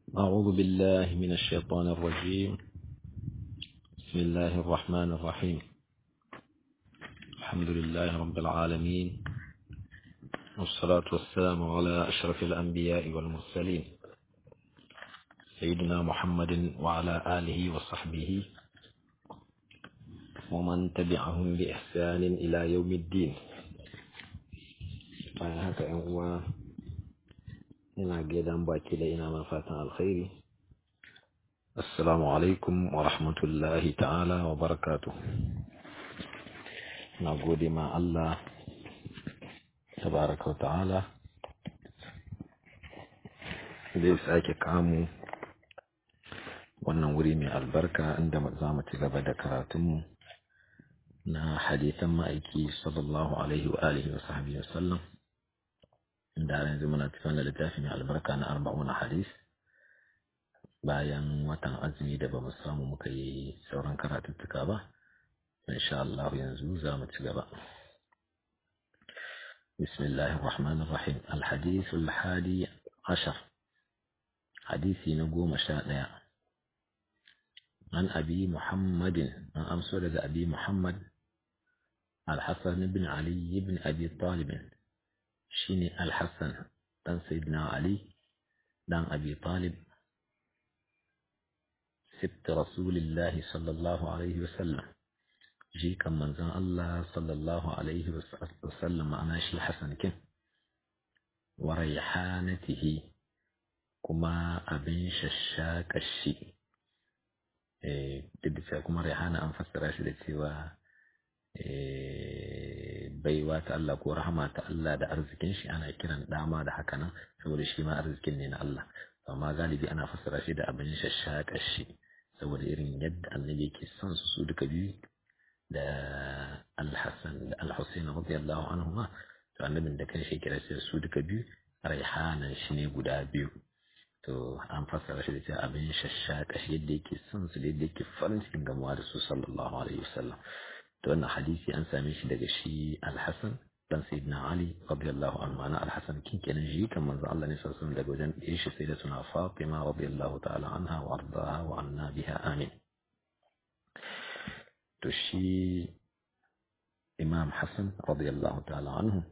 أعوذ بالله من الشيطان الرجيم بسم الله الرحمن الرحيم الحمد لله رب العالمين والصلاة والسلام على أشرف الأنبياء والمرسلين سيدنا محمد وعلى آله وصحبه ومن تبعهم بإحسان إلى يوم الدين haka ‘yan uwa ina gaidan baki da ina man fatan alkhairi assalamu alaikum wa rahmatullahi ta'ala wa barakatu na gode ma Allah tabaraka wa ta'ala zai sake kamu wannan wuri mai albarka inda za mu ci gaba da karatunmu na hadisan ma'aiki sallallahu alaihi wa alihi wa sahbihi wa sallam da yanzu muna cikin da littafi mai albarka na arba'una hadis bayan watan azumi da bamu samu muka yi sauran karatuttuka ba insha Allah yanzu za mu ci gaba بسم الله الرحمن الرحيم الحديث الحادي عشر حديثي نقوم شاء عن أبي محمد عن أمسولة أبي محمد الحسن بن علي بن أبي طالب shine Al-Hassan dan Sayyidina Ali dan Abi Talib sibt Rasulullah sallallahu alaihi wasallam shi kan manzon Allah sallallahu alaihi wasallam ma'ana shi Hassan kin wa rayhanatihi kuma abin shashaka shi eh duk da kuma rayhana an fassara shi da cewa baiwa ta Allah ko rahama ta Allah da arzikin shi ana kiran dama da haka nan saboda shi ma arzikin ne na Allah amma galibi ana fassara shi da abin shashaka shi saboda irin yadda annabi yake son su su duka biyu da Al-Hassan da Al-Hussein radiyallahu anhu ma to annabin da kan shi kira sai su duka biyu raihanan shi ne guda biyu to an fassara shi da cewa abin shashaka shi yadda yake son su da yadda yake farin cikin gamuwa da su sallallahu alaihi wasallam to wannan hadisi an same shi daga shi Al-Hasan dan Sayyidina Ali radiyallahu anhu ana Al-Hasan kin kenan shi kan manzo Allah ne sallallahu alaihi daga wajen ɗaya shi sai da suna Fatima radiyallahu ta'ala anha wa ardaha wa anna biha amin to shi Imam Hassan radiyallahu ta'ala anhu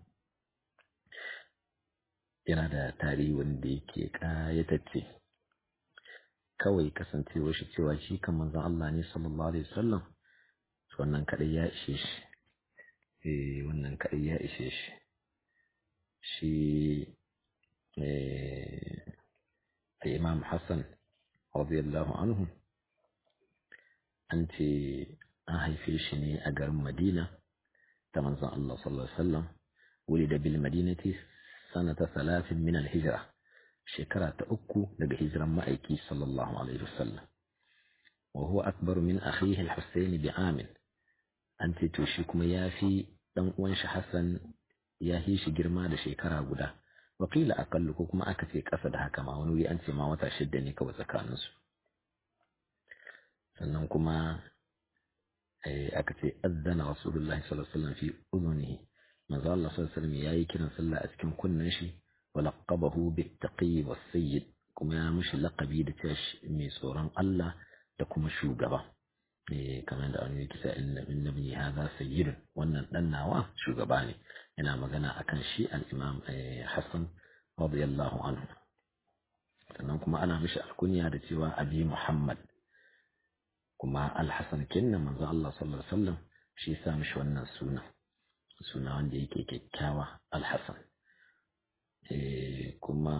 yana da tarihi wanda yake kayatacce kawai kasancewar shi cewa shi kan manzon Allah ne sallallahu alaihi wasallam wannan kaɗai ya ishe shi eh wannan kaɗai ya ishe shi shi eh imam hassan radiyallahu anhu an ce an haife shi ne a garin madina ta manzon Allah sallallahu alaihi wasallam wuri da bil madinati sanata salatin min al-hijra shekara ta uku daga hijiran ma'aiki sallallahu alaihi wasallam وهو أكبر من أخيه الحسين بعام an ce to shi kuma ya fi ɗan uwan shi Hassan ya yi shi girma da shekara guda wakila akallu ko kuma aka ce ƙasa da haka ma wani wuri an ce ma wata shidda ne kawai tsakaninsu sannan kuma aka ce azzana rasulullahi sallallahu alaihi wasallam fi udhunihi manzo Allah sallallahu alaihi wasallam yayi kiran sallah a cikin kunnen shi wa laqabahu bit taqi was sayyid kuma ya mishi laqabi da cewa mai tsoron Allah da kuma shugaba kamar da wani kisa inna ibni hadha sayyidun wannan dan nawa shugaba ne yana magana akan shi al-imam Hassan radiyallahu anhu sannan kuma ana mishi alkunya da cewa abi Muhammad kuma al-Hasan kinna manzo Allah sallallahu alaihi wasallam shi sa mishi wannan suna suna wanda yake kyakkyawa al-Hasan kuma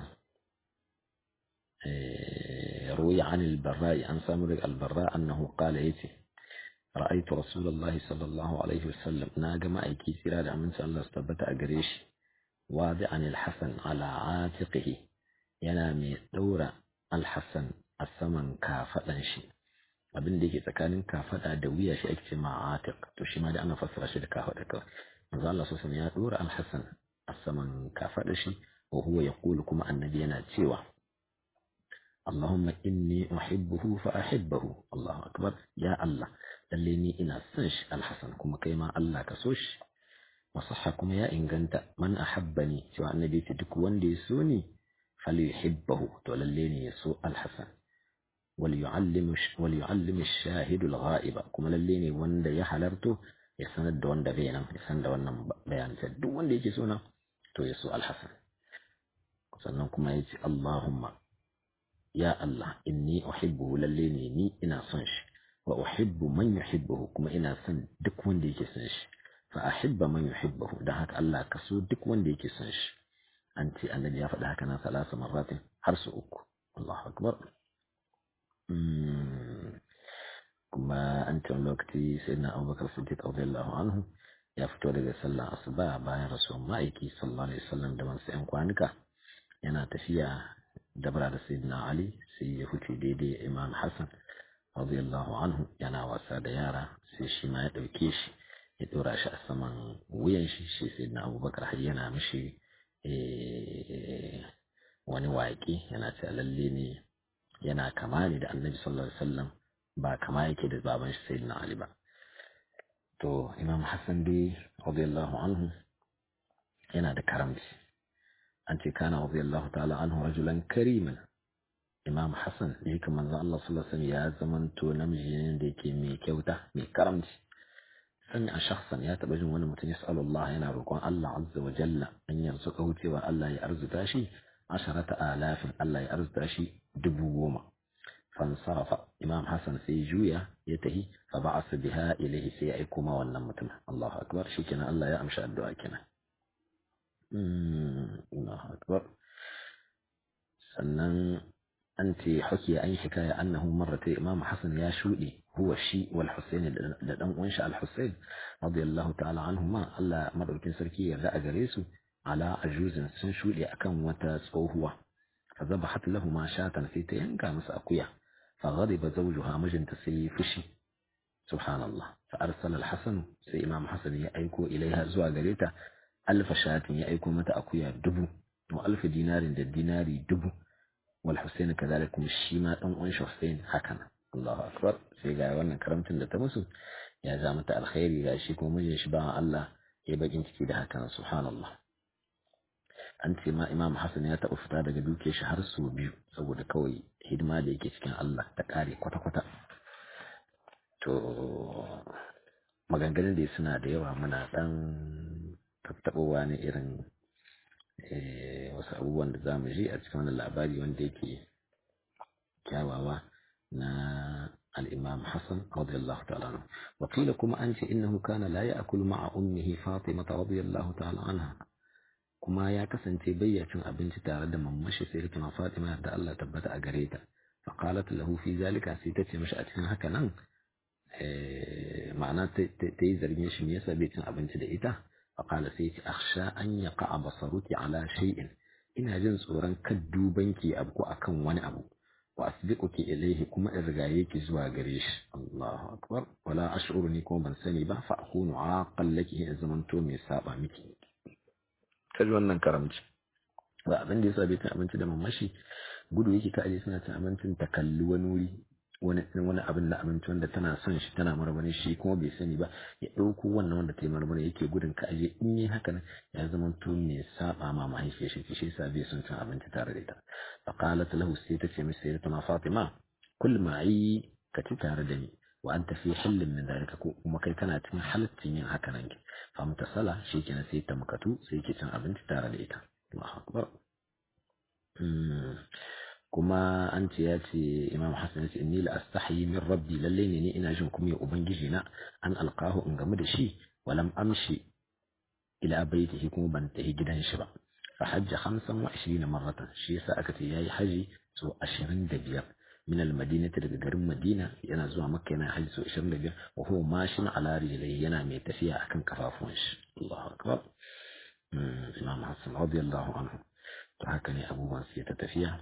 روي عن البراء عن سامر البراء أنه قال يتي رأيت رسول الله صلى الله عليه وسلم ناقم أيكي سراد من سأل الله استبت أقريش واضعا الحسن على عاتقه ينامي دور الحسن الثمن كافة شي abin da yake tsakanin kafada da wuya shi ake ce ma atiq to shi ma da ana fassara shi da kafada kawai manzo Allah sallallahu ya dora al-Hasan a saman kafada shi wa huwa yaqulu kuma annabi yana cewa اللهم إني أحبه فأحبه الله أكبر يا الله دلني إنا سنش الحسن كما كيما الله كسوش وصح كما يا إن كنت من أحبني سواء النبي تدك وندي سوني falyuhibbahu to lalle ne ya so al-hasan wal yu'allimu wal yu'allimu ash-shahidu al-ghaiba kuma lalle ne wanda ya halarto ya sanar da wanda bai nan ya san da wannan bayanin sai duk wanda yake so na to ya so al-hasan sannan kuma ya ce Allahumma ya Allah inni uhibbuhu lalle ne ni ina son shi wa uhibbu man yuhibbuhu kuma ina son duk wanda yake son shi fa ahibba man yuhibbuhu dan haka Allah ka so duk wanda yake son shi an ce annabi ya faɗi haka nan salasa marratin har su uku Allahu akbar kuma an ce lokaci sai na Abubakar Siddiq radiyallahu anhu ya fito daga sallar asuba bayan rasuwan ma'aiki sallallahu alaihi wasallam da wasu 'yan kwanuka yana tafiya dabra da sayyidina Ali sai ya huce daidai Imam Hassan radiyallahu anhu yana wasa da yara sai shi ma ya ɗauke shi ya ɗora shi a saman wuyan shi shi sayyidina Abubakar har yana mishi wani waƙe yana cewa lalle ne yana kama ne da Annabi sallallahu alaihi wasallam ba kama yake da baban shi sayyidina Ali ba to Imam Hassan dai radiyallahu anhu yana da karamci an ce kana radiyallahu ta'ala anhu rajulan kariman imam hassan da yake manzon Allah sallallahu alaihi ya zamanto namiji ne da yake mai kyauta mai karamci sami a shakhsan ya taba jin wani mutum ya sa'alu Allah yana roƙon Allah azza wa jalla an yanzu ka wucewa Allah ya arzuta shi asharata alafin Allah ya arzuta shi dubu goma fansarafa imam hassan sai juya ya tahi fa ba'asa biha ilayhi sai ya aiko ma wannan mutum Allahu akbar shikenan Allah ya amshi addu'a kenan Allahu akbar sannan an ce haki an yi hikaya annahu marrata imam hasan ya shuɗe huwa shi wal husayn da dan uwan shi al husayn radiyallahu ta'ala anhuma Allah madaukin sarki ya a gare su ala ajuzin sun shuɗe akan wata tsohuwa fa zabahat lahu ma shatan sai ta yanka masa akuya fa ghadiba zawjuha mijinta sai fushi subhanallah fa arsala al hasan sai imam hasan ya aiko ilaiha zuwa gare ta alfa shatin ya aiko mata akuya dubu wa alfa dinarin da dinari dubu wal Hussein kadalik kuma shi ma dan uwan Hussein hakan Allahu akbar sai ga wannan karamcin da ta musu ya za mata alkhairi ga shi kuma mijin shi ba Allah ya bakin ciki da hakan subhanallah an ce ma Imam Hassan ya taɓa fita daga duke shi har su biyu saboda kawai hidima da yake cikin Allah ta kare kwata-kwata to maganganun da suna da yawa muna dan tattaɓowa ne irin wasu abubuwan da za mu ji a cikin wannan labari wanda yake kyawawa na الإمام حسن رضي الله تعالى عنه وقيل كما أنت إنه كان لا يأكل مع أمه فاطمة رضي الله تعالى عنها كما يا كسن تبيع أبنت تارد من مشي سيرتنا فاطمة دا الله تبت أجريتا فقالت له في ذلك سيتتي مشأتنا هكذا معناه تيزر يشم يسا بيتنا أبنت دئتا فقال سيتي أخشى أن يقع بصرك على شيء ina jin tsoron kaddu banki abu akan wani abu wa asbiquki ilayhi kuma in rigaye ki zuwa gare shi Allahu akbar wala ash'uru ni kuma ban sani ba fa akunu aqal laki in zamanto mai saba miki kaji wannan karamci ba abin da yasa bai cin abinci da mamashi gudu yake ta aje suna cin abincin ta kalli wani wuri wani wani abin da abinci wanda tana son shi tana marmari shi kuma bai sani ba ya ɗauko wannan wanda ta yi marmari yake gudun ka aje in yi haka nan ya zama to mai saba ma mahaifiyar shi shi yasa bai son cin abinci tare da ita fa qalat lahu sai ta ce mai sai ta Fatima kul ma yi ka ci tare da ni wa anta fi hillin min dalika ko kuma kai kana cikin halaccin yin haka nan ki fa mutasala shikenan sai ta makatu sai ke cin abinci tare da ita Allahu akbar kuma an ce ya ce imam hassan ya ce inni la astahi min rabbi lalle ne ni ina jin kuma ubangiji na an alqahu in gamu da shi walam amshi ila baitihi kuma ban tafi gidan shi ba fa hajja 25 marratan shi yasa aka ce yayi haji so 25 min al-madinati daga garin madina yana zuwa makka yana haji so 25 wa huwa mashin ala rijlihi yana mai tafiya akan kafafuwan shi Allahu akbar imam hassan radiyallahu anhu to haka ne abubuwan su ta tafiya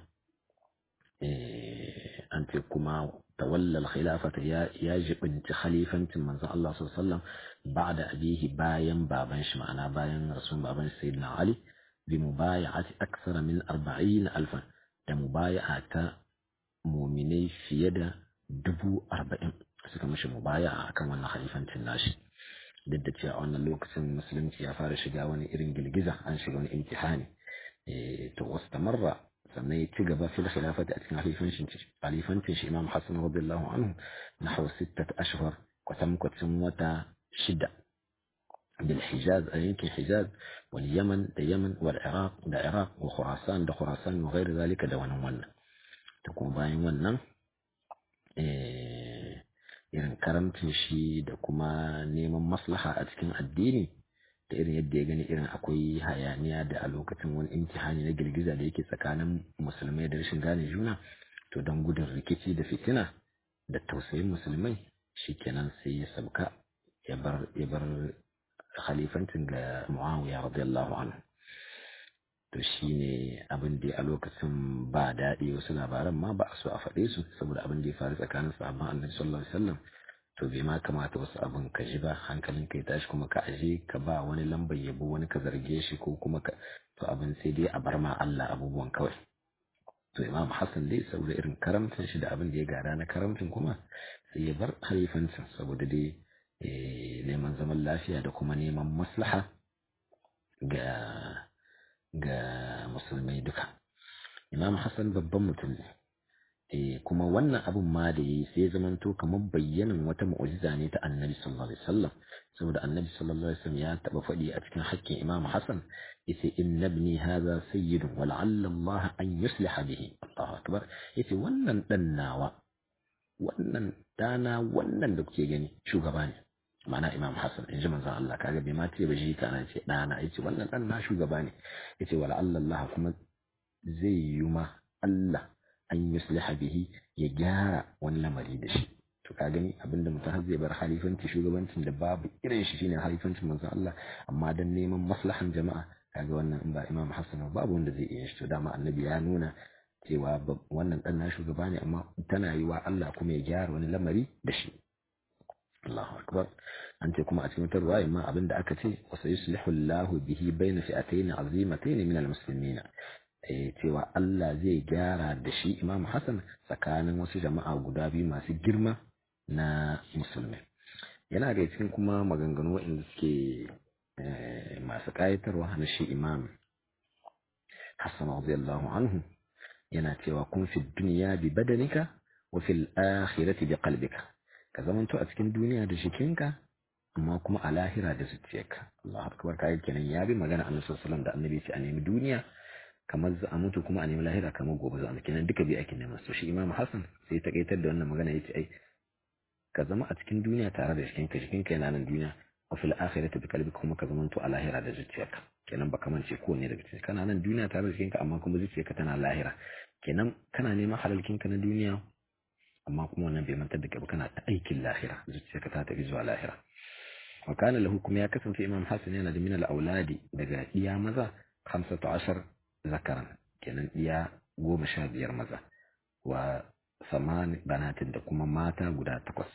an ce kuma tawallal khilafata ya ya jibinci khalifancin manzon Allah sallallahu alaihi wasallam ba'da abihi bayan baban shi ma'ana bayan rasul baban sayyidina Ali bi mubaya'ati aksara min 40 alfan da mubaya'a ta mu'minai fiye da dubu arba'in suka mashi mubaya'a akan wannan khalifancin nashi duk da cewa a wannan lokacin musulunci ya fara shiga wani irin girgiza an shiga wani imtihani to wastamarra sannan ya ci gaba fil khilafati a cikin halifancin halifancin shi Imam Hassan radiyallahu anhu nahwa sittat ashhur kwatam kwatam wata shida bil Hijaz a yankin Hijaz wal Yaman da Yaman wal Iraq da Iraq wa Khurasan da Khurasan wa ghairi zalika da wannan wannan to kuma bayan wannan irin karamcin shi da kuma neman maslaha a cikin addini da irin yadda ya gani irin akwai hayaniya da a lokacin wani imtihani na girgiza da yake tsakanin musulmai da rashin gane juna to don gudun rikici da fitina da tausayin musulmai shikenan sai ya sabka ya bar ya bar khalifancin ga Muawiya radiyallahu anhu to shine abin da a lokacin ba daɗi wasu labaran ma ba a so a faɗe su saboda abin da ya faru tsakanin sahabban Annabi sallallahu alaihi wasallam to bai ma kamata wasu abin ka ji ba hankalin ka ya tashi kuma ka aje ka ba wani lambar yabo wani ka zarge shi ko kuma ka to abin sai dai a bar ma Allah abubuwan kawai to Imam Hassan dai saboda irin karamcin shi da abin da ya gada na karamcin kuma sai ya bar halifancin saboda dai neman zaman lafiya da kuma neman maslaha ga ga musulmai duka Imam Hassan babban mutum ne eh kuma wannan abun ma da yayi sai zamanto kamar bayyanan wata mu'jiza ne ta Annabi sallallahu alaihi wasallam saboda Annabi sallallahu alaihi wasallam ya taba faɗi a cikin haƙƙin Imam Hassan yace inna ibni hadha sayyidun wa la'alla Allah an yusliha bihi Allahu akbar yace wannan dan nawa wannan dana wannan da kuke gani shugaba ne ma'ana Imam Hassan in ji manzon Allah kaga bai ma ce ba shi kana ce dana yace wannan dan na shugaba ne yace wa la'alla Allah kuma zai yi ma Allah an yusliha bihi ya gyara wani lamari da shi to ka gani abinda mutum har zai bar halifanci shugabancin da babu irin shi shine halifancin manzon Allah amma dan neman maslahan jama'a kaga wannan in ba Imam Hassan babu wanda zai iya shi to dama annabi ya nuna cewa wannan dan na shugaba ne amma tana yi wa Allah kuma ya gyara wani lamari da shi Allahu akbar an ce kuma a cikin wata ruwaya ma abinda aka ce wa sayuslihu Allahu bihi bayna fi'atayn azimatayn min al-muslimin cewa Allah zai gyara da shi Imam Hassan tsakanin wasu jama'a guda biyu masu girma na musulmi. Yana da cikin kuma maganganu waɗanda suke masu ƙayatarwa na shi Imam Hassan radiyallahu anhu yana cewa kun fi duniya bi badanika wa fil akhirati bi qalbika ka zamanto a cikin duniya da shikinka amma kuma a lahira da zuciyarka Allahu akbar kai kenan ya bi magana Annabi sallallahu alaihi wasallam da Annabi ce a nemi duniya kamar za a mutu kuma a nemi lahira kamar gobe za a kenan duka biyu ake neman su shi imam hassan sai ta kaitar da wannan magana yace ai ka zama a cikin duniya tare da jikinka jikinka yana nan duniya wa fil akhirati bi qalbika kuma ka zamanto a lahira da zuciyarka kenan ba kamar ce kowanne daga cikin kana nan duniya tare da jikinka amma kuma zuciyarka tana lahira kenan kana neman halalkinka na duniya amma kuma wannan bai mantar da kai ba kana ta aikin lahira zuciyarka ta tafi zuwa lahira wa kana lahu kuma ya kasance imam hassan yana da min al-auladi daga iya maza 15 zakaran kenan iya goma sha biyar maza wa saman banatin da kuma mata guda takwas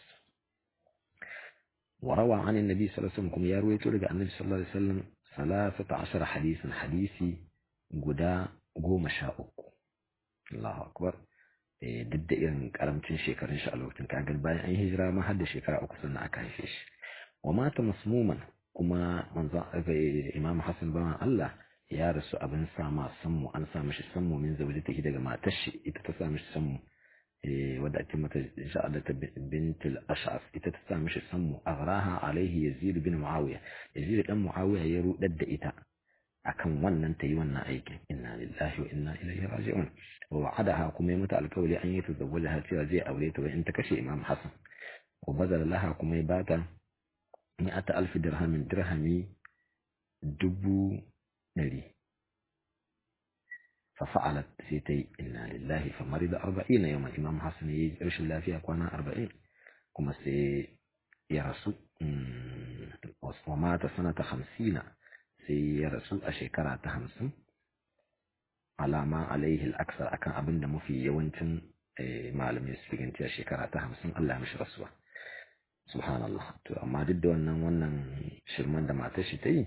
وروى عن النبي صلى الله عليه وسلم كم يروي تلقى النبي صلى الله عليه وسلم ثلاثة عشر حديثا حديثي قدا قوم شاء الله أكبر duk da irin karamcin shekarun shi a lokacin kaga bayan an hijira ma har da shekara uku sannan aka haife shi wa mata masmuman kuma manzon imam hassan bawan Allah ya rasu abin sama sammu an sa mishi sammu min zauje take daga matar shi ita ta sa mishi sammu wadda ake mata sha'adata bintul ash'as ita ta sa mishi sammu aghraha alaihi yazid bin muawiya yazid dan muawiya ya rudar da ita akan wannan ta yi wannan aikin inna lillahi wa inna ilaihi raji'un wa wa'adaha kuma ya mata alkawari an yi tazawwaja cewa zai aure ta in ta kashe imam hasan wa bazala laha kuma ya bata mi'ata alfi dirhamin dirhami dubu ɗari ففعلت سيتي إنا لله فمرض أربعين يوما إمام حسن يرش الله فيها كوانا أربعين كما سي يرسو ومات سنة خمسين سي يرسو أشكرا تهمسن على ما عليه الأكثر أكان أبن دمو في يوانتن معلم يسفقين تي أشكرا تهمسن الله مش رسوه سبحان الله تو أما ضد wannan wannan shirman da matar shi ta yi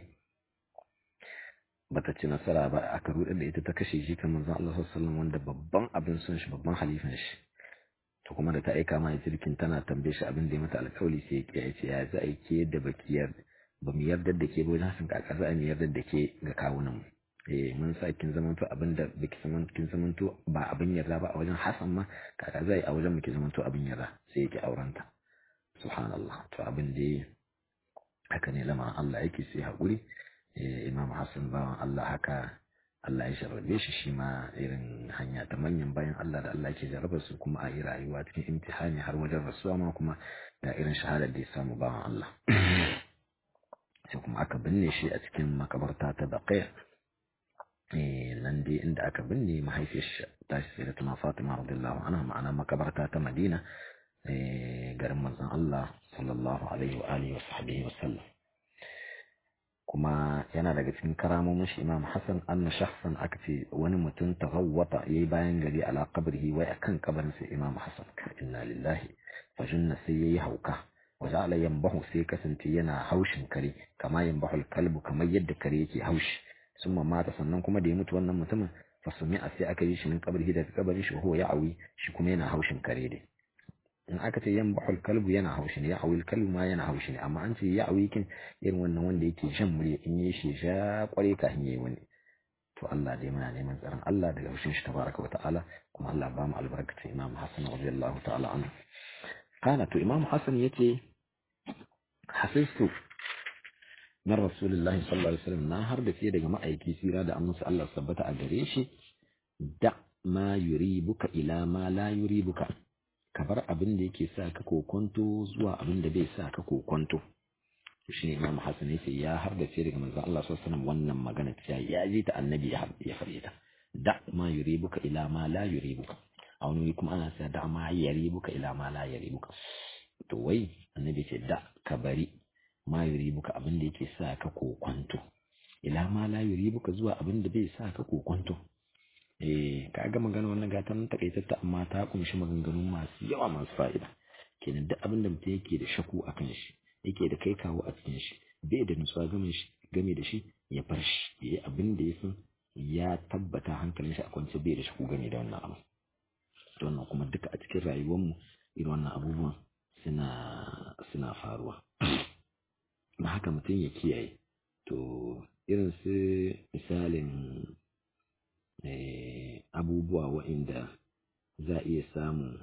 bata ci nasara ba aka rudar da ita ta kashe shi kan manzon Allah sallallahu wanda babban abin son shi babban halifan shi to kuma da ta aika mai jirkin tana tambaye shi abin da ya mata alƙawari sai ya ce ya za a yi ke da bakiyar ba mu yarda da ke ba wajen hasin kaka za a mu yarda da ke ga kawunan mu eh mun sa kin zamanto abin da biki zaman kin zamanto ba abin yarda ba a wajen Hassan ma kaka zai a wajen biki zamanto abin yarda sai yake aurenta subhanallah to abin da haka ne lamarin Allah yake sai haƙuri imam Hassan bawan Allah haka Allah ya sharrabe shi shi ma irin hanya ta manyan bayan Allah da Allah ke jarraba su kuma a yi rayuwa cikin imtihani har wajen rasuwa ma kuma da irin shahadar da ya samu bawan Allah sai kuma aka binne shi a cikin makabarta ta Baqi nan dai inda aka binne mahaifiyar shi ta shi sai da tuna Fatima radiyallahu anha ma'ana makabarta ta Madina garin manzon Allah sallallahu alaihi wa alihi wa sahbihi wa sallam kuma yana daga cikin karamomin shi Imam Hassan anna shakhsan aka ce wani mutum taghawwata yayi bayan gari ala qabrihi wai akan kabarin sai Imam Hassan inna lillahi fa junna sai yayi hauka wa ja'ala yanbahu sai kasance yana haushin kare kama yanbahu kalbu kamar yadda kare yake haushi summa mata sannan kuma da ya mutu wannan mutumin fa sumi'a sai aka yi shi min qabrihi daga kabarin shi huwa ya'awi shi kuma yana haushin kare dai in aka ce yan bahul kalbu yana haushi ne ya awil kalbu ma yana haushi ne amma an ce ya awi kin irin wannan wanda yake shan murya in yi shi sha kware ka yayi wani to Allah dai muna neman tsaron Allah daga haushin shi tabaraka wa ta'ala kuma Allah ba mu albarkacin Imam Hassan radiyallahu ta'ala anhu kana to Imam Hassan yace hasistu na Rasulullahi sallallahu alaihi wasallam na har da daga ma'aiki sira da amsa Allah sabbata a gare shi da ma yuribuka ila ma la yuribuka ka bar abin da yake sa ka kokonto zuwa abin da bai sa ka kokonto shi ne Imam Hassan yace ya har da daga manzon Allah sallallahu alaihi wasallam wannan magana cewa ya ji ta annabi ya ya fare ta da ma yuribuka ila ma la yuribuka a wani kuma ana sa da ma yaribuka ila ma la yaribuka to wai annabi ce da ka bari ma yuribuka abin da yake sa ka kokonto ila ma la yuribuka zuwa abin da bai sa ka kokonto eh ka ga magana wannan gatan takaitatta amma ta kunshi maganganu masu yawa masu fa'ida kenan duk abin da mutum yake da shaku akan shi yake da kai kawo a cikin shi bai da nutsuwa game shi game da shi ya bar shi yayi abin da ya san ya tabbata hankalin shi a kwance bai da shaku game da wannan abu to wannan kuma duka a cikin rayuwar mu irin wannan abubuwan suna suna faruwa na haka mutum ya kiyaye to irin su misalin abubuwa waɗanda za a iya samu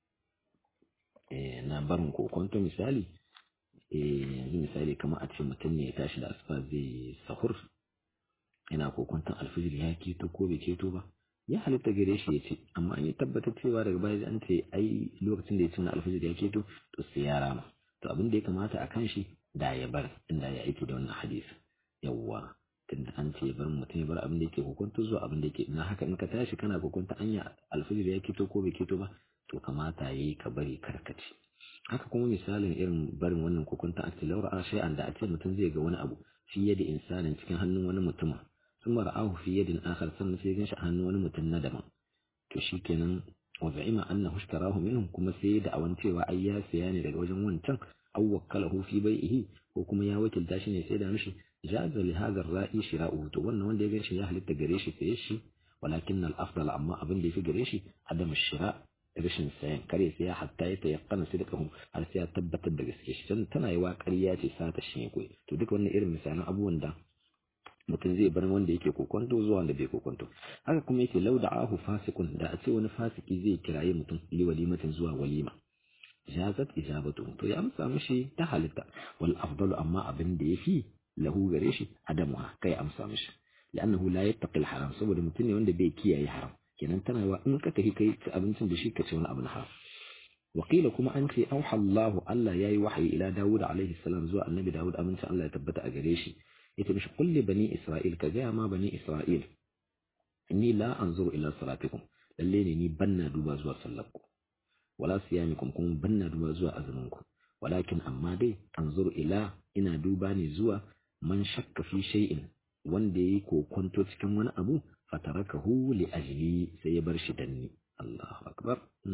na barin kokonto misali yanzu misali kamar a ce mutum ne ya tashi da asuba zai sahur yana kokonton alfijir ya keto ko bai keto ba ya halitta gare shi ya ce amma an yi tabbatar cewa daga baya an ce ai lokacin da ya ci na alfijir ya keto to sai ya rama to abin da ya kamata a kan shi da ya bar inda ya aiki da wannan hadisi yawwa tunda an ce bar mutum ya bar abin da yake hukunta zuwa abin da yake na haka in ka tashi kana hukunta anya alfijir ya kito ko bai kito ba to kamata yayi ka bari karkace haka kuma misalin irin barin wannan hukunta a cikin laura shay'an da a ce mutum zai ga wani abu fi yadi insanin cikin hannun wani mutum sun ra'ahu fi yadin akhar sannan sai gan shi a hannun wani mutum na daban to shikenan wa za'ima annahu ishtarahu minhum kuma sai da awan cewa ai ya siya ne daga wajen wancan aw wakkalahu fi bai'ihi ko kuma ya wakilta shi ne sai da mishi jaza li hadha ar-ra'i shira'uhu to wannan wanda ya ganshi ya halitta gare shi sai shi walakin al-afdal amma abin da yafi gare shi adam shira rashin sayan kare sai ya hatta ya tayaqqana sidqahu har sai ya tabbatar da gaske shi dan tana yiwa ƙarya ce sata shi ne koyi to duka wannan irin misalan abubuwan da mutum zai bar wanda yake kokonto zuwa wanda bai kokonto haka kuma yake lauda'ahu fasikun da a ce wani fasiki zai kiraye mutum li walimatin zuwa walima jazat ijabatu to ya amsa mishi ta halitta wal afdalu amma abin da yafi lahu gare shi adamuha kai amsa mishi li'annahu la yattaqi al-haram saboda mutum ne wanda bai kiyaye haram kenan tana wa in ka tafi kai ci abincin da shi ka ci wani abu na haram wakila kuma an ce auha Allah Allah yayi wahayi ila Dawud alaihi salam zuwa annabi Dawud amincin Allah ya tabbata a gare shi yace mishi kulli bani Isra'il ka ga ma bani Isra'il inni la anzuru ila salatikum lalle ne ni banna duba zuwa sallarku wala siyamikum kuma banna duba zuwa azuminku walakin amma dai anzuru ila ina duba ne zuwa man shakka fi shay'in wanda yayi kokonto cikin wani abu fatarakahu li ajli sai ya bar shi danni Allahu akbar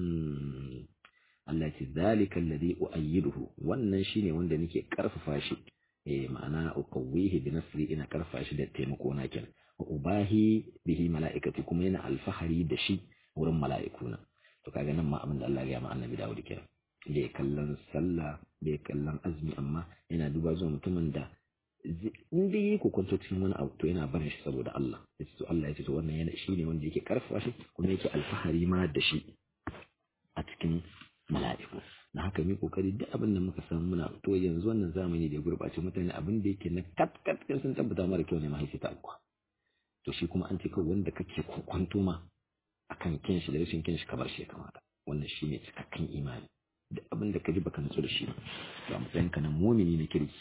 Allah ce zalika alladhi uayyiduhu wannan shine wanda nake karfafa shi eh ma'ana uqawwihi bi nasri ina karfafa shi da taimako na kenan wa ubahi bihi mala'ikati kuma yana alfahari da shi wurin mala'ikuna to kaga nan ma abin da Allah ya ma annabi Dawud kenan bai kallon sallah bai kallon azumi amma yana duba zuwa mutumin da in dai yi kokonto cikin wani abu to yana barin shi saboda Allah ya ce to Allah ya ce to wannan yana shi ne wanda yake karfafa shi kuma yake alfahari ma da shi a cikin mala'iku na haka mi kokari duk abin da muka san muna to yanzu wannan zamani da ya gurbace mutane abin da yake na kat kat sun tabbata mara kyau ne mahaifi ta alƙwa to shi kuma an ce kawai wanda kake kokonto ma akan kin shi da rashin kin shi kamar shi ya kamata wannan shi ne cikakken imani duk abin da ka ji baka nutsu da shi ba matsayin ka na mumini na kirki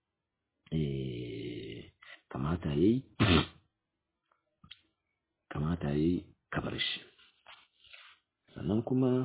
eh kamata yayi kamata yayi kabar shi sannan kuma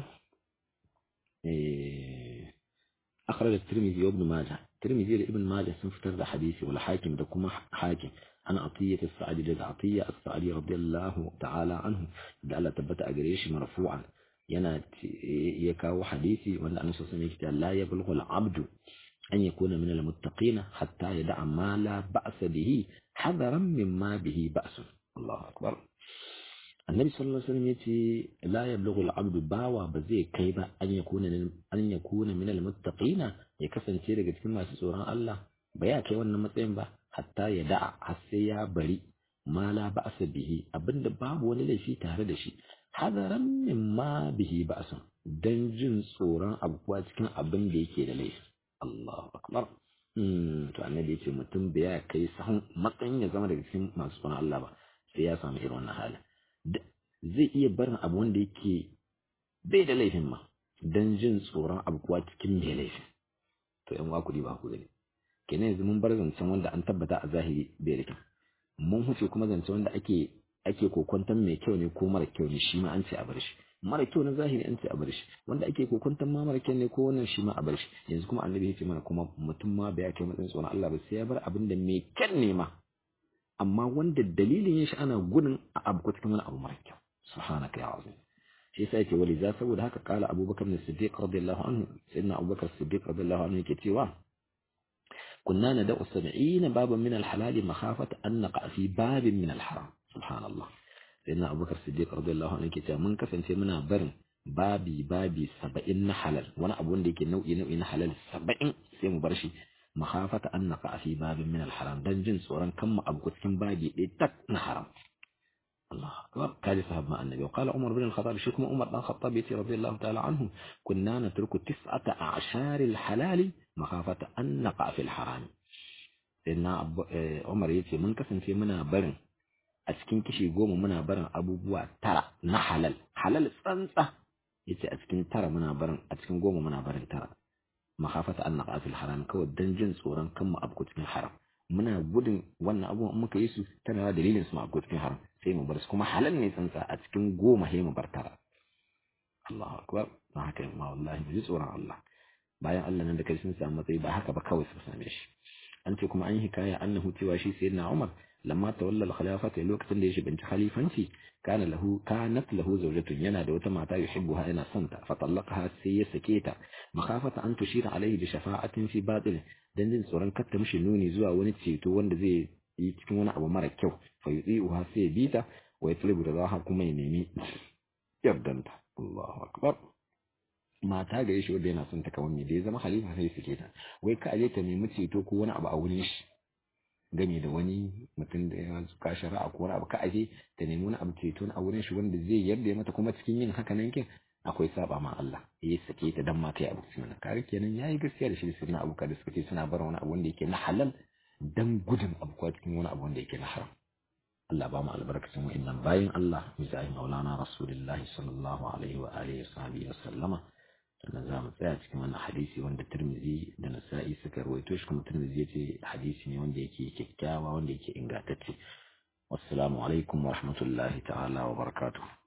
eh akhraj at-Tirmidhi wa Ibn Majah Tirmidhi da Ibn Majah sun fitar da hadisi wal Hakim da kuma Hakim ana Atiyya as-Sa'di da Atiyya as-Sa'di radiyallahu ta'ala anhu da Allah tabbata a gare shi marfu'an yana ya kawo hadisi wanda annabi sallallahu alaihi wasallam la yablughu al-'abdu an yakuna min al-muttaqin hatta yada'a ma la ba'sa bihi hadaran mimma bihi ba'sun Allahu akbar annabi sallallahu alaihi wasallam yace la yablughu al-'abdu bawa ba zai kai ba an yakuna an yakuna min al-muttaqin ya kasance daga cikin masu tsoron Allah ba ya kai wannan matsayin ba hatta ya da'a har sai ya bari ma la ba'sa bihi abinda babu wani laifi tare da shi hadaran mimma bihi ba'sun dan jin tsoron abuwa cikin abin da yake da laifi Allahu akbar to annabi yace mutum bai ya kai sahun matsayin ya zama daga cikin masu tsoron Allah ba sai ya samu irin wannan halin zai iya barin abu wanda yake bai da laifin ma dan jin tsoron abuwa cikin mai laifin to yan wa kudi ba ku gani kenan yanzu mun bar zancen wanda an tabbata a zahiri bai da kyau mun huce kuma zancen wanda ake ake kokonton mai kyau ne ko mara kyau ne shi ma an ce a bar shi mara kyau na zahiri an ce a bar shi wanda ake kokonton ma mara kyau ne ko wannan shi ma a bar shi yanzu kuma annabi ya ce mana kuma mutum ma bai kai matsayin tsoron Allah ba sai ya bar abin da mai kyan ne ma amma wanda dalilin yin shi ana gudun a abu ko cikin wani abu mara kyau subhanaka ya azim shi yasa yake wali za saboda haka kala abubakar ne siddiq radiyallahu anhu sayyidina abubakar siddiq radiyallahu anhu yake cewa كنا ندع سبعين بابا من الحلال مخافة أن نقع في باب من الحرام سبحان الله سيدنا أبو بكر الصديق رضي الله عنه كتاب من كفن في منا برن babi babi saba'in na halal wani abu wanda yake nau'i nau'i na halal saba'in sai mu bar shi makhafata an naqa fi babin min al-haram dan jin tsoron kan mu abu cikin babi ɗaya tak na haram Allah akbar kaji sahabba annabi wa qala umar bin al-khattab shi kuma umar dan khattab yace radiyallahu ta'ala anhu kunna natruku tis'ata a'shar al-halal makhafata an naqa fi al-haram inna umar yace mun kasance muna barin a cikin kishi goma muna barin abubuwa tara na halal halal tsantsa yace a cikin tara muna barin a cikin goma muna barin tara makhafata an naqa fil haram kawai dan jin tsoron kan mu abu cikin haram muna gudun wannan abubuwan in muka yi su tana da dalilin su mu abu cikin haram sai mu bar su kuma halal ne tsantsa a cikin goma sai mu bar tara Allahu akbar ba haka ma wallahi mu ji tsoron Allah bayan Allah nan da kai sun samu matsayi ba haka ba kawai su same shi an ce kuma an yi hikaya annahu cewa shi sayyidina Umar lamma tawalla al-khilafata lokacin da ya shiga khalifanci kana lahu kanat lahu zawjatun yana da wata mata yuhibbuha yana son ta fa talaqaha sai ya sake ta makhafata an tushira alaihi bi shafa'atin fi batil dan jin tsoron katta mishi nuni zuwa wani ceto wanda zai yi cikin wani abu mara kyau fa yudi'uha sai ya bita wa yatlubu ridaha kuma ya nemi yardanta Allahu akbar mata ga shi wanda yana son ta kawai da ya zama khalifa sai sake ta wai ka aje ta nemi ceto ko wani abu a wurin shi game da wani mutum da ya ka shari'a ko wani abu ka aje ta nemi wani abu ceto a wurin shi wanda zai yarda mata kuma cikin yin haka nan kin akwai saba ma Allah ya sake ta dan ma kai abu cikin nan kare kenan yayi gaskiya da shi da sirna abu da suka ce suna bar wani abu wanda yake na halal dan gudun abu ko cikin wani abu wanda yake na haram Allah ba mu albarkacin wa'annan bayin Allah misali maulana rasulullahi sallallahu alaihi wa alihi wa sallama sannan za mu tsaya cikin wannan hadisi wanda Tirmidhi da Nasa'i suka rawaito shi kuma Tirmidhi yace hadisi ne wanda yake kyakkyawa wanda yake ingantacce wassalamu alaikum wa rahmatullahi ta'ala wa barakatuh